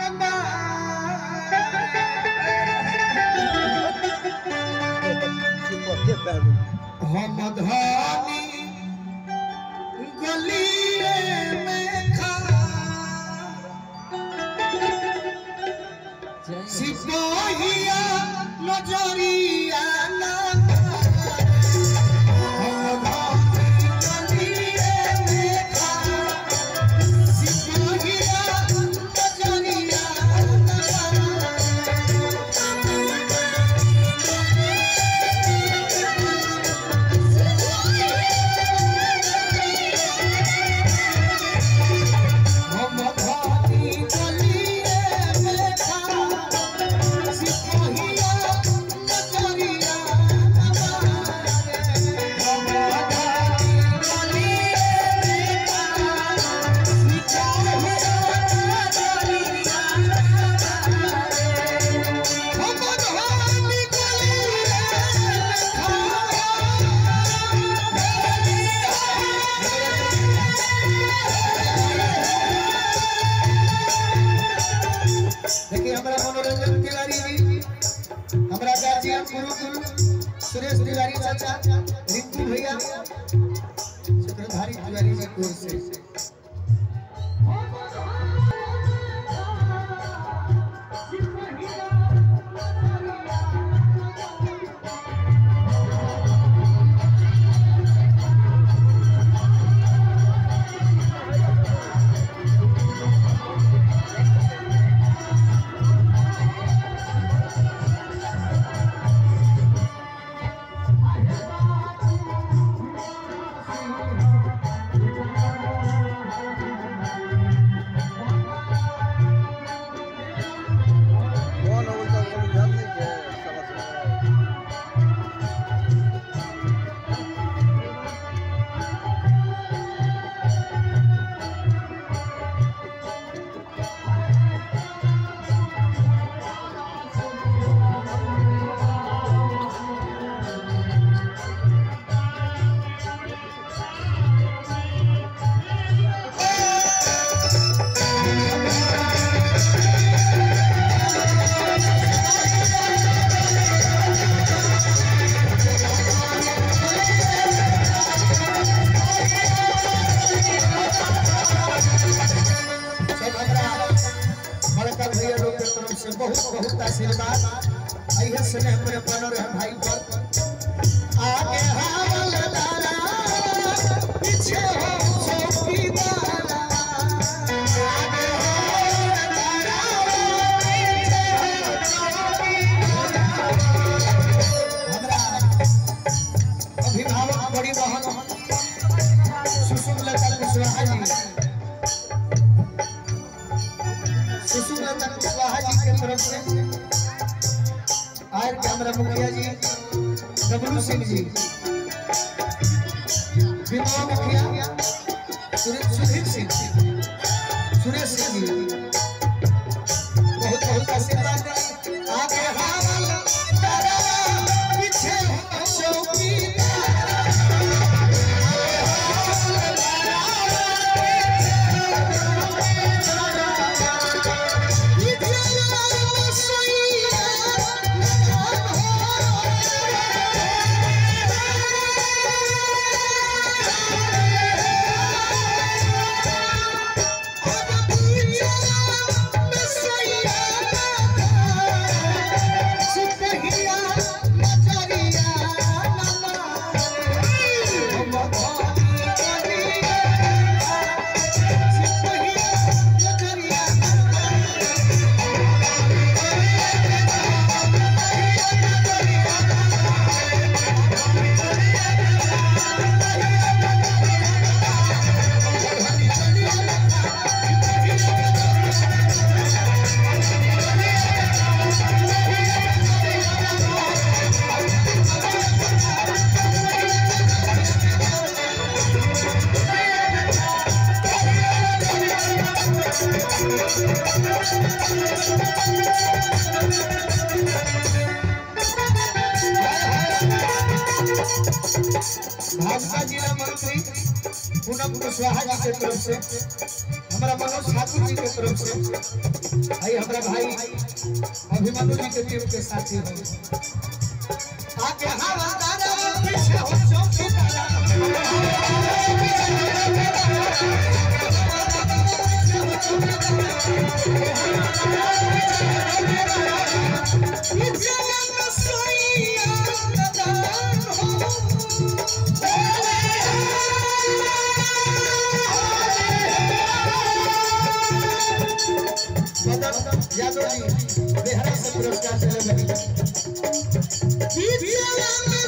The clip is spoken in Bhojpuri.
हम धानी गलिए में खा सिपाहिया नजरिया ना हम धानी गलिए में खा सिपाहिया नजरिया हम धानी गलिए में खा सिपाहिया नजरिया हम धानी गलिए में खा सिपाहिया नजरिया हम धानी गलिए में देखिए हमारा मनोरंजन तिवारी जी हमारा गार्जियन गुरुकुल सुरेश तिवारी चाचा रिंकू भैया सूत्रधारी तिवारी जी कोर से कौन है उनका कोई ध्यान नहीं है समझ में सब हमरा बड़का भैया लोग के तरफ से बहुत बहुत आशीर्वाद अइहे स्नेह में बन रहे भाई पर आगे हवलदारा पीछे हो चौकीदारा आगे हवलदारा पीछे हो चौकीदारा हमरा अभिभावक बड़ी बहन सुषुम्लता कुशवाहा जी सुषुम्लता कुशवाहा जी के तरफ से आर के हमारा मुखिया जी डब्लू सिंह जी विनोद मुखिया सुरेश सुधीर सिंह सुरेश सिंह जी बहुत बहुत आशीर्वाद दें। आगे हावल तारा पीछे हो चौकीदार भाजपा जिला मंत्री पूनम कुशवाहा जी के तरफ से हमारा मनोज ठाकुर जी के तरफ से आई हमारा भाई अभिमन्यु जी के टीम के साथी हो आगे हवादार पीछे हो चौकीदार मदन यादव जी बिहार से पुरस्कार चले बनी